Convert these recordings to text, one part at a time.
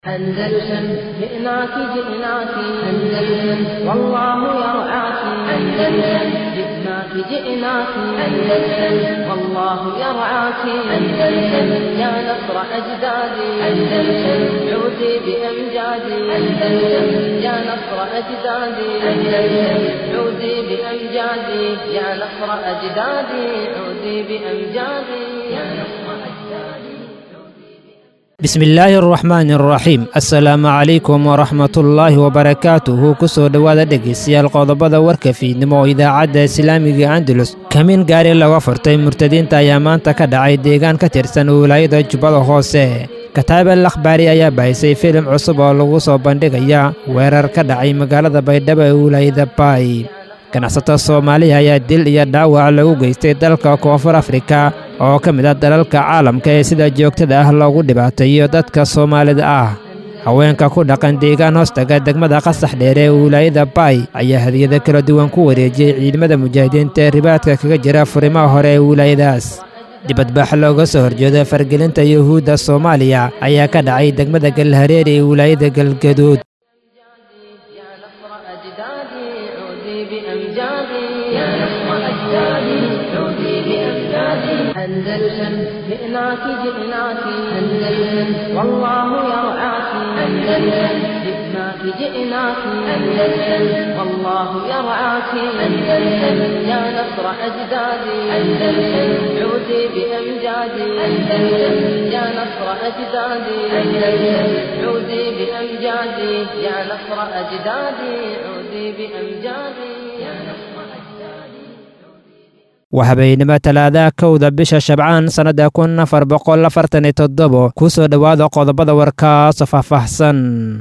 أندلسن جئناك جئناك أندلسن والله يرعاك أندلسن جئناك جئناك أندلسن والله يرعاك أندلسن يا نصر أجدادي أندلسن عودي بأمجادي أندلسن يا نصر أجدادي أندلسن عودي بأمجادي يا نصر أجدادي عودي بأمجادي يا نصر أجدادي bismillaahi araxmaani araxiim assalaamu calaykum waraxmatullaahi wabarakaatuhu ku soo dhowaada dhegaystayaal qodobada warka fiidnimo oo idaacadda islaamiga andalus kamiin gaari laga furtay murtadiinta ayaa maanta ka dhacay deegaan ka tirsan wilaayada jubbada hoose kataabel akhbaari ayaa bahisay filim cusub oo lagu soo bandhigaya weerar ka dhacay magaalada baydhabo ee wilaayada baay ganacsato soomaaliya ayaa dil iyo dhaawac lagu geystay dalka koonfur afrika oo ka mid ah dalalka caalamka ee sida joogtada ah loogu dhibaateeyo dadka soomaalida ah haweenka ku dhaqan deegaan hoostaga degmada qasax dheere ee wilaayada baay ayaa hadiyado kala duwan ku wareejiyey ciidamada mujaahidiinta ee ribaadka kaga jira furimaha hore ee wilaayadaas dibadbax looga soo horjeedo fargelinta yuhuudda soomaaliya ayaa ka dhacay degmada galhareeri ee wilaayada galgaduud يا نصر أجدادي عودي بأمجادي يا نصر أجدادي عودي بأمجادي أندلسن جئناك جئناك أندلسن والله يرعاك أندلسن جئناك جئناك أندلسن والله يرعاك أندلسن يا نصر أجدادي أندلسن عودي بأمجادي أندلسن يا نصر أجدادي أندلسن عودي بأمجادي يا نصر أجدادي عودي بأمجادي يا نصر أجدادي waa habeennimo talaadaha kowda bisha shabcaan sannadda kun afar boqol afartan iyo toddobo ku soo dhowaada qodobada warkaasoo faahfaahsan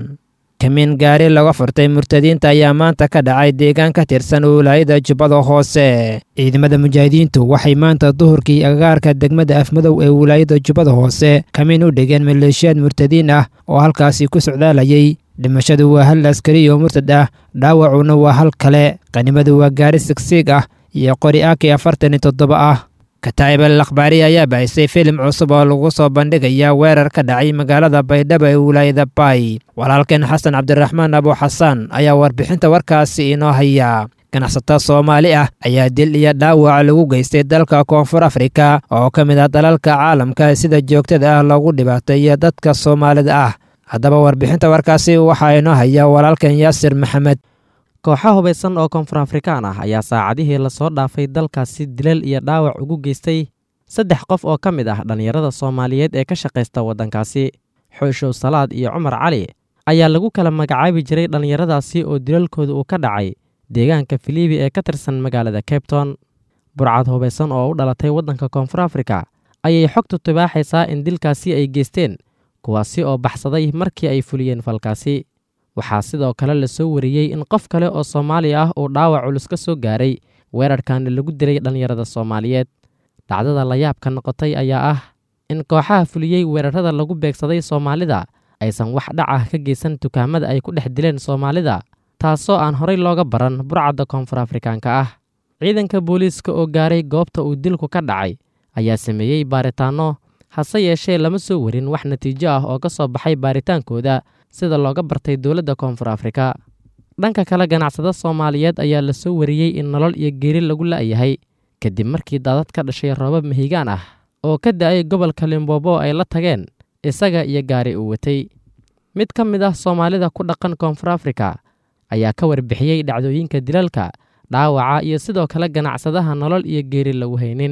kamiin gaari laga furtay murtadiinta ayaa maanta ka dhacay deegaan ka tirsan wilaayada jubbada hoose ciidamada mujaahidiintu waxay maanta duhurkii agagaarka degmada afmadow ee wilaayada jubbada hoose kamiin u dhigeen maleeshiyaad murtadiin ah oo halkaasi ku socdaalayay dhimashadu waa hal askari oo murtad ah dhaawacuna waa hal kale qanimadu waa gaari sigsiig ah iyo qori aki afartan iyo toddoba ah kataa'ibal akhbaari ayaa bahisay filim cusub oo lagu soo bandhigaya weerar ka dhacay magaalada baydhabo ee wilaayada baay walaalkeen xasan cabdiraxmaan abu xasaan ayaa warbixinta warkaasi inoo haya ganacsato soomaali ah ayaa dil iyo dhaawac lagu geystay dalka koonfur afrika oo ka mid ah dalalka caalamka sida joogtada ah loogu dhibaateeyo dadka soomaalida ah haddaba warbixinta warkaasi waxaa inoo haya walaalkeen yaasir maxamed kooxo hubaysan oo koonfur afrikaan ah ayaa saacadihii lasoo dhaafay dalkaasi dilal iyo dhaawac ugu geystay saddex qof oo ka mid ah dhallinyarada soomaaliyeed ee ka shaqaysta waddankaasi xooshow salaad iyo cumar cali ayaa lagu kala magacaabi jiray dhallinyaradaasi oo dilalkooda uu ka dhacay deegaanka filiibi ee ka tirsan magaalada cabton burcad hubaysan oo u dhalatay waddanka koonfur afrika ayay xogtu tibaaxaysaa in dilkaasi ay geysteen kuwaasi oo baxsaday markii ay fuliyeen falkaasi waxaa sidoo kale la soo wariyey in qof kale oo soomaali ah uu dhaawac culus ka soo gaaray weerarkaana lagu dilay dhallinyarada soomaaliyeed dhacdada layaabka noqotay ayaa ah in kooxaha fuliyey weerarada lagu beegsaday soomaalida aysan wax dhac ah ka geysan dukaamada ay ku dhex dileen soomaalida taasoo aan horay looga baran burcadda koonfur afrikaanka ah ciidanka booliiska oo gaaray goobta uu dilku ka dhacay ayaa sameeyey baaritaanno hase yeeshee lama soo warin wax natiijo ah oo ka soo baxay baaritaankooda sida looga bartay dowladda koonfur afrika dhanka kale ganacsada soomaaliyeed ayaa la soo wariyey in nolol iyo geeri lagu la'yahay kadib markii daadad ka dhashay roobab mahigaan ah oo ka da'ay gobolka limbobo ay la tageen isaga iyo gaari uu watay mid ka mid ah soomaalida ku dhaqan koonfur afrika ayaa ka warbixiyey dhacdooyinka dilalka dhaawaca iyo sidoo kale ganacsadaha nolol iyo geeri lagu haynin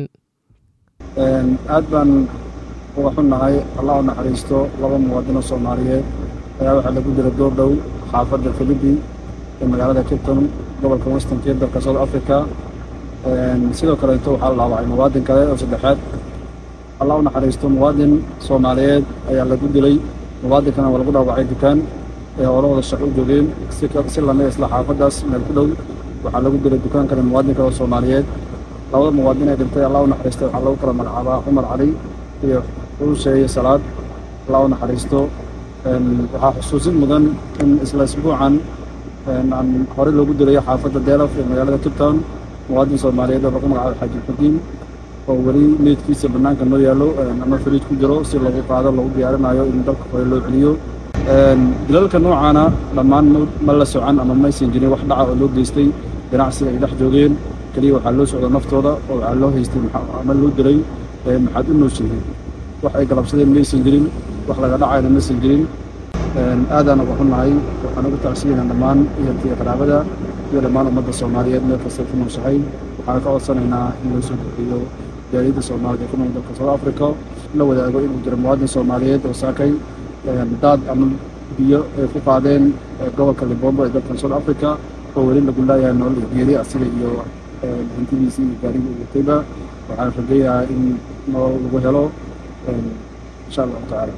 aad baan uga xunnahay allah u naxariisto laba muwaadino soomaaliyeed ayaa waxaa lagu dila door dhow xaafadda filibi ee magaalada cabton gobolka western cape dalka south africa sidoo kaleeto waxaa la dhaawacay muwaadin kale oo saddexaad allah u naxariisto muwaadin soomaaliyeed ayaa lagu dilay muwaadinkana waa lagu dhaawacay dukaan ee hoolahooda shaqo u joogeen si lamid isla xaafaddaas meel ku dhow waxaa lagu dilay dukaan kale muwaadin kale oo soomaaliyeed labada muwaadin ee dhintay allah u naxariistay waxaa lagu kala magacaabaa cumar cali iyo xuusheeye salaad allah u naxariisto waxaa xusuusin mudan in isla isbuucan aan horey loogu dilayo xaafadda deelaf ee magaalada cape town muwaadin soomaaliyeed oo lagu magacaabo xaaji xudiin oo weli meydkiisa bannaanka noo yaallo ama fariij ku jiro si lagu qaado lagu diyaarinayo in dalka hore loo celiyo dilalka noocaana dhammaan ma la socan ama maysan jirin wax dhaca oo loo geystay ganacsiga ay dhex joogeen keliya waxaa loo socda naftooda oo waxaa loo haystay ama loo dilay maxaad u nooshihiin wax ay galabsadeen maysan jirin wax laga dhacayna maysan jirin aadaan uga xunnahay waxaan ugu tacsiyanaa dhammaan ehelkii qaraabada iyo dhammaan ummadda soomaaliyeed meel kasta ku nooshahay waxaan ka codsanaynaa in loo soo kordhiyo jaaliyadda soomaalida ku nool dalka south africa la wadaago inuu jiro muwaadin soomaaliyeed oo saakay daad ama biyo ay ku qaadeen gobolka libombo ee dalkan south africa oo weli lagu laayahay nolol iyo geeri asiga iyo hantidiisii iyo gaarigii u watayba waxaan rajayahaa in nolol lagu helo insha allahu tacaala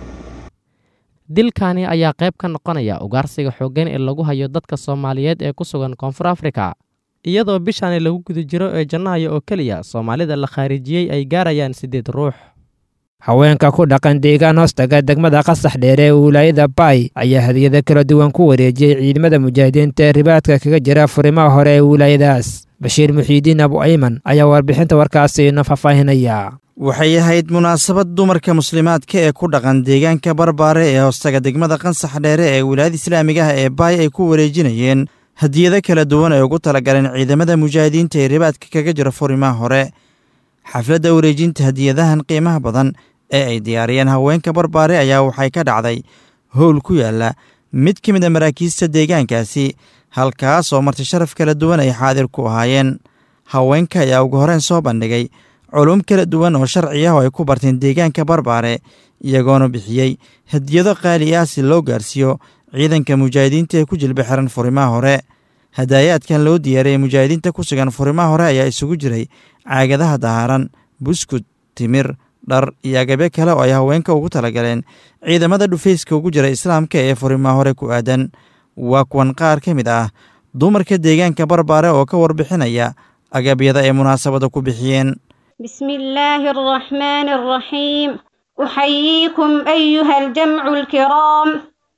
dilkani ayaa qayb ka noqonaya ugaarsiga xooggan ee lagu hayo dadka soomaaliyeed ee ku sugan koonfur afrika iyadoo bishani lagu guda jiro ee jannahayo oo keliya soomaalida la khaarijiyey ay gaarayaan siddeed ruux haweenka ku dhaqan deegaan hoostaga degmada qasax dheer ee wilaayada baay ayaa hadiyado kala duwan ku wareejiyey ciidamada mujaahidiinta ee ribaadka kaga jira furimaha hore ee wilaayadaas bashiir muxiidiin abu ayman ayaa warbixinta warkaasi ino faahfaahinaya waxay ahayd munaasabad dumarka muslimaadka ee ku dhaqan deegaanka barbaare ee hoostaga degmada qansax dheere ee wilaayada islaamigaha ee baay ay ku wareejinayeen hadiyado kala duwan ay ugu talagaleen ciidamada mujaahidiinta ee ribaadka kaga jira furimaha hore xafladda wareejinta hadiyadahan qiimaha badan ee ay diyaariyeen haweenka barbaare ayaa waxay ka dhacday howl ku yaalla mid ka mid a maraakiista deegaankaasi halkaas oo marti sharaf kala duwan ay xaadir ku ahaayeen haweenka ayaa ugu horeen soo bandhigay culum kala duwan oo sharci ah oo ay ku barteen deegaanka barbaare iyagoona bixiyey hadiyado qaali ah si loo gaarsiiyo ciidanka mujaahidiinta ee ku jilba xiran furimaha hore hadaayaadkan loo diyaariyey mujaahidiinta ku sugan furimaha hore ayaa isugu jiray caagadaha dahaaran buskud timir dhar iyo agabyo kale oo ay haweenka ugu talagaleen ciidamada dhufayska ugu jira islaamka ee furimaha hore ku aadan waa kuwan qaar ka mid ah dumarka deegaanka barbaare oo ka warbixinaya agabyada ay munaasabada ku bixiyeen بسم الله الرحمن الرحيم أحييكم أيها الجمع الكرام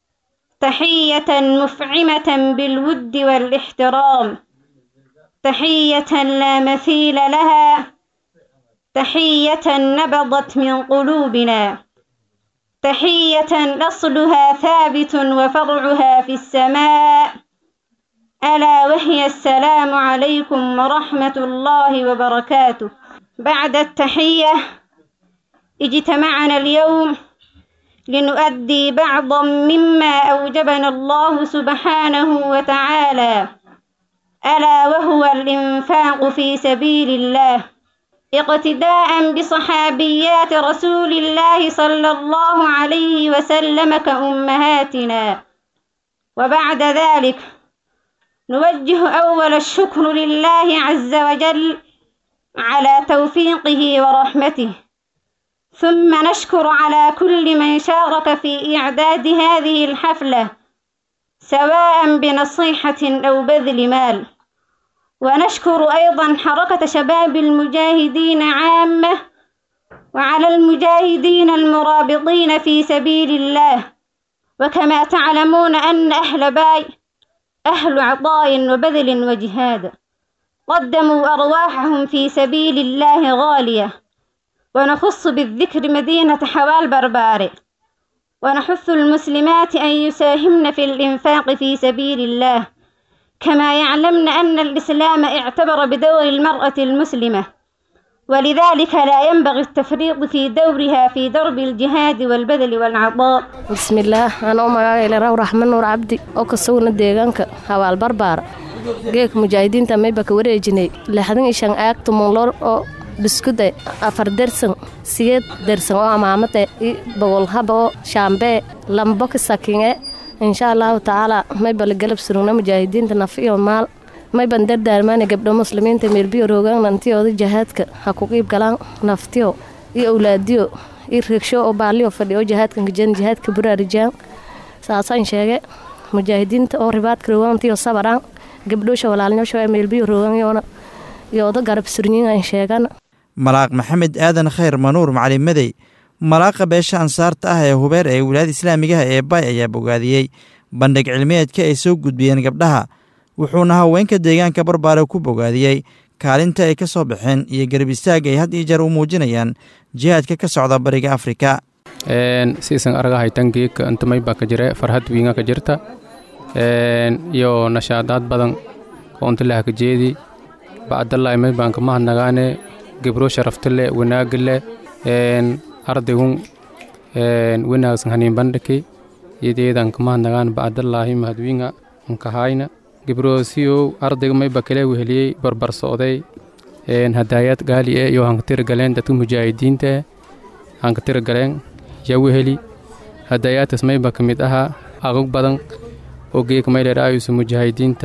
تحية مفعمة بالود والاحترام تحية لا مثيل لها تحية نبضت من قلوبنا تحية أصلها ثابت وفرعها في السماء ألا وهي السلام عليكم ورحمة الله وبركاته بعد التحية اجتمعنا اليوم لنؤدي بعضا مما أوجبنا الله سبحانه وتعالى ألا وهو الإنفاق في سبيل الله اقتداء بصحابيات رسول الله صلى الله عليه وسلم كأمهاتنا وبعد ذلك نوجه أول الشكر لله عز وجل على توفيقه ورحمته ثم نشكر على كل من شارك في إعداد هذه الحفلة سواء بنصيحة أو بذل مال ونشكر أيضا حركة شباب المجاهدين عامة وعلى المجاهدين المرابطين في سبيل الله وكما تعلمون أن أهل باي أهل عطاء وبذل وجهاد قدموا أرواحهم في سبيل الله غالية ونخص بالذكر مدينة حوال برباري ونحث المسلمات أن يساهمن في الإنفاق في سبيل الله كما يعلمن أن الإسلام اعتبر بدور المرأة المسلمة ولذلك لا ينبغي التفريط في دورها في درب الجهاد والبذل والعطاء بسم الله أنا أم إلى رحمن نور عبدي أو كسونا ديغانك حوال بربار geek mujaahidiinta mayba ka wareejinay lixdan iyo shan aag tumunlor oo biskude afar dersan sigeed dersan oo amaamade i bogol haba oo shaambee lambo ka sakinge insha allahu tacaala mayba la galab surugna mujaahidiinta naf iyo maal mayban dardaarmaana gabdho muslimiinta meelbiyo roogaan nantiyooda jahaadka ha ku qiib galaan naftiyo iyo awlaadiyo iyo reegsho oo baaliyo fadhiyo jahaadkan kajan jahaadka buraarijaan saasaan sheege mujaahidiinta oo ribaadka roogaantiyo sabaraan gabdhoosha walaalnyoosha meelbiyo rooganyoona yooda garab surnyigan sheegan malaaq maxamed aadan khayr manuur macalin madey malaaqa beesha ansaarta ah ee hubeer ee wilaayada islaamigaha ee baay ayaa bogaadiyey bandhig cilmiyeedka ay soo gudbiyeen gabdhaha wuxuuna haweenka deegaanka barbaare ku bogaadiyey kaalinta ay ka soo baxeen iyo garab istaag ay had iyo jeer u muujinayaan jihaadka ka socda bariga afrika siisan argahaytan geeka inta mayba ka jire farhad wiinga ka jirta iyo nashaadaad badan oo inta laha ka jeedi bacdallaahi maybaan ka mahadnagaane gebro sharafta leh wanaaga leh ardaygun wanaagsan haniin bandhaki iyadeedan ka mahadnagaan bacdallaahi mahadwiinga nkahayna gebroosiyow ardayga mayba kale weheliyey barbar socday hadaayad gaali e iyo hankatira galeen dadka mujaahidiinta hankatira galeen yaa weheli hadaayaadkaas mayba ka mid ahaa agog badan oo geeka mayleeraayusa mujaahidiinta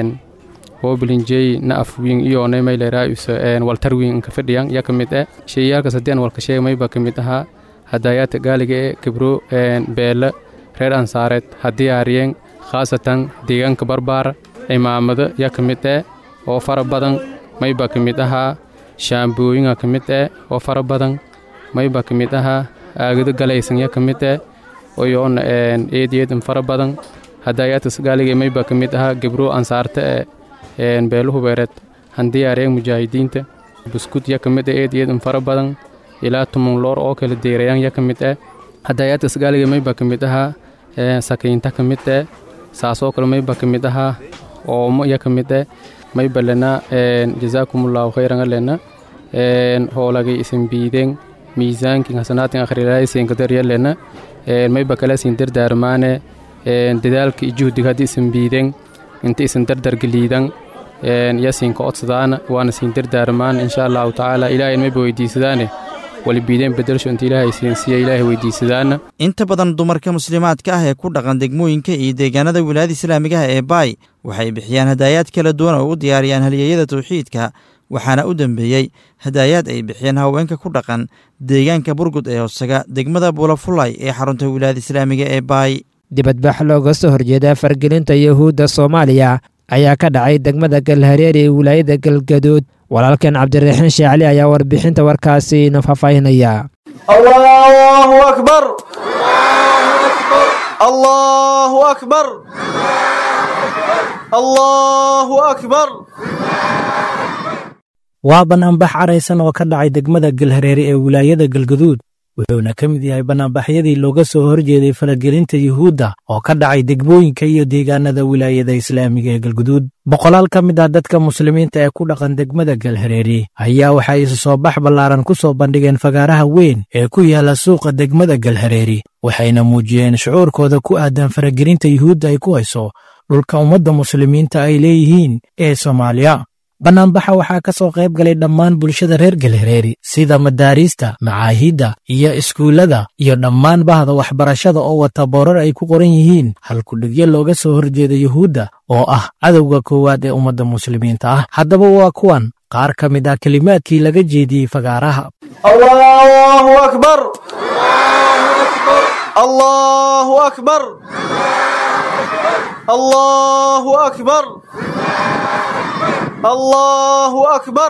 hoobilinjey na afwiin iyoonay mayleeraayusa waltarwiin nka fadhiyan yaa ka mid e sheeyaalkaas haddii aan walka sheega mayba ka mid ahaa hadaayaadka gaaliga e gebro beela reer ansaareed haddii aariyeen khaasatan deegaanka barbaara cimaamado yaa ka mid eh oo fara badan mayba ka mid ahaa shaambooyinga ka mid eh oo fara badan mayba ka mid ahaa aagado galaysan yaa ka mid eh oyoona eedeedan fara badan hadaayaadkas gaaliga mayba ka mid ahaa gebro ansaarta e beeluhu beereed handii aariyeen mujaahidiinta buskud yaa ka mid eh eedeedan fara badan ilaa tumun loor oo kala deerayaan yaa ka mid eh hadaayaadkas gaaliga mayba ka mid ahaa sakiinta ka mid eh saasoo kale mayba ka mid ahaa oomo iya ka mid eh mayba lena jazaakumullahu khayran alena hoolagay isin biideen miisaankin hasanaatin akhrilaaysiin kadarya lena mayba kale isin dardaarmaane dadaalka iyo juhdiga haddii isin biideen inta isin dardargeliidan yasinka codsadaana waana siin dardaarmaan insha allahu tacaala ilaahay mayba weydiisadaane walibiideen bedelsho inta ilaahay siinsiiya ilaahay weydiisadaana inta badan dumarka muslimaadka ah ee ku dhaqan degmooyinka iyo deegaanada wilaayada islaamigaha ee baay waxay bixiyaan hadaayaad kala duwan oo u diyaariyaan halyeeyada tawxiidka waxaana u dambeeyey hadaayaad ay bixiyeen haweenka ku dhaqan deegaanka burgud ee hoosaga degmada buulafulay ee xarunta wilaayada islaamiga ee baay dibadbax looga soo horjeeda fargelinta yuhuudda soomaaliya ayaa ka dhacay degmada galhareer ee wilaayada galgaduud walaalkan cabdiraxiin sheecli ayaa warbixinta warkaasi ina faahfaahinaya allahu akbar allahu akbar allahu akbar waa banaanbax caraysan oo ka dhacay degmada galhareere ee wilaayada galgaduud wuxuuna ka mid yahay banaanbaxyadii looga soo horjeeday faragelinta yuhuudda oo ka dhacay degmooyinka iyo deegaanada wilaayada islaamiga ee galguduud boqolaal ka mid ah dadka muslimiinta ee ku dhaqan degmada galhareeri ayaa waxay isu soo bax ballaaran ku soo bandhigeen fagaaraha weyn ee ku yaala suuqa degmada galhareeri waxayna muujiyeen shucuurkooda ku aadan faragelinta yuhuudda ay ku hayso dhulka ummadda muslimiinta ay leeyihiin ee soomaaliya bannaanbaxa waxaa ka soo qayb galay dhammaan bulshada reer galhareeri sida madaariista macaahidda iyo iskuullada iyo dhammaan bahda waxbarashada oo wata boorar ay ku qoran yihiin halkudhigyo looga soo horjeeda yuhuudda oo ah cadowga koowaad ee ummadda muslimiinta ah haddaba waa kuwan qaar ka mid ah kelimaadkii laga jeediyey fagaaraha allahu akbar allahu akbar allahu akbar allahu akbar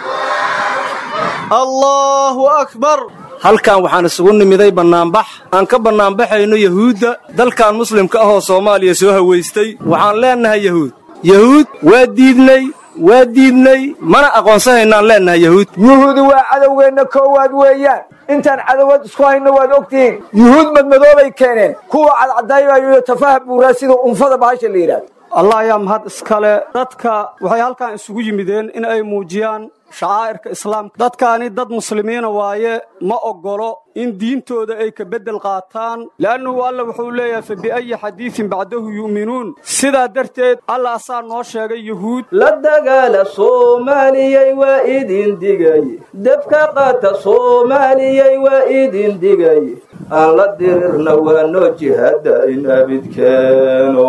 allahu akbar halkan waxaan isugu nimiday bannaanbax aan ka bannaanbaxayno yahuudda dalkan muslimka ahoo soomaaliya soo hawaystay waxaan leennahay yahuud yahuud waa diidnay waa diidnay mana aqoonsanaynaan leennahay yahuud yuhuudi waa cadowgeenna koowaad weeyaan intaan cadowad isku hayno waad ogtihiin yuhuud madmadoobay keeneen kuwa cadcadaybayo tafaha buuraa sida unfada bahasha la yidhahdo allah ayaa mahad iskale dadka waxay halkan isugu yimideen in ay muujiyaan shacaa'irka islaamka dadkaani dad muslimiina waaye ma oggolo in diintooda ay ka beddel qaataan le'annuhu alla wuxuu leeyahay fa bi'ayi xadiidin bacdahu yu'minuun sidaa darteed alla asaa noo sheegay yuhuud la dagaala soomaaliyey waa idin digay debka qaata soomaaliyey waa idin digay aan la dirirna waa noo jihada in abidkeeno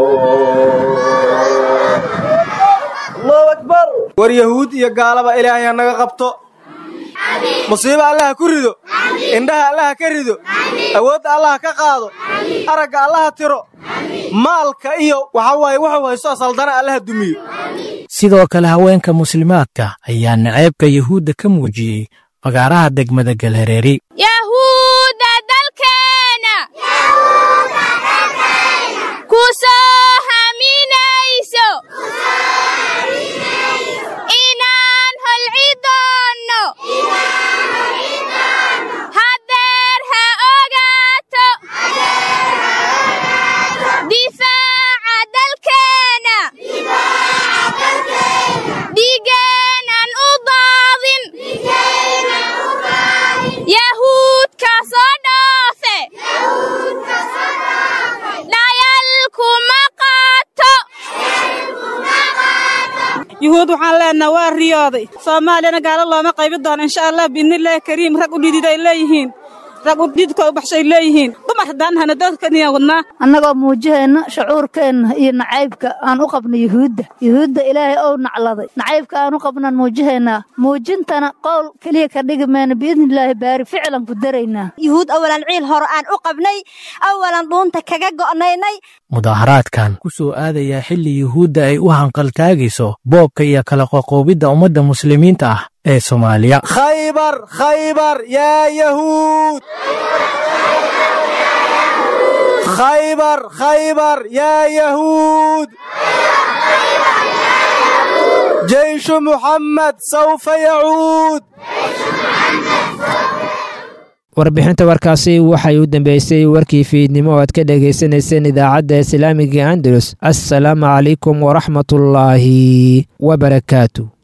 war yahuud iyo gaalaba ilaahay ha naga qabto musiibo allaha ku rido indhaha allaha ka rido awoodda allaha ka qaado aragga allaha tiro maalka iyo waxaa waaye wuxuu haysto saldana allaha dumiyo sidoo kale haweenka muslimaadka ayaa naceebka yuhuudda ka muujiyey fagaaraha degmada galhareeri yahuudda dalkeena ku soo haminayso inaan holci doonno hadeer ha ogaado yuhuud waxaan leenaha waa riyooday soomaaliyana gaalo looma qaybi doono insha allah biidnillaahi kariim rag u dhidid ay leeyihiin rag u dhididka u baxshay leeyihiin dumar haddaan hana dadkaniya wadnaa annagoo muujiheenna shucuurkeenna iyo nacaybka aan u qabno yuhuudda yuhuudda ilaahay ou nacladay nacaybka aan u qabnaan muujihaynaa muujintana qowl keliya ka dhigi mayna biidnillaahi baari ficlan ku daraynaa yuhuud awalan ciil hore aan u qabnay awalan dhuunta kaga go'naynay mudaaharaadkan ku soo aadayaa xilli yuhuudda ay u hanqaltaagayso boobka iyo kala qoqoobidda ummadda muslimiinta ah ee soomaaliya khaybar khaybar yaa yahuud khaybar khaybar yaa yahuud jeyshu muxammed sawfa yacuud warbixinta warkaasi waxay u dambeysay warkii fiidnimo oo aad ka dhegaysanayseen idaacadda islaamiga andalus assalaamu calaykum waraxmatullaahi wabarakaatu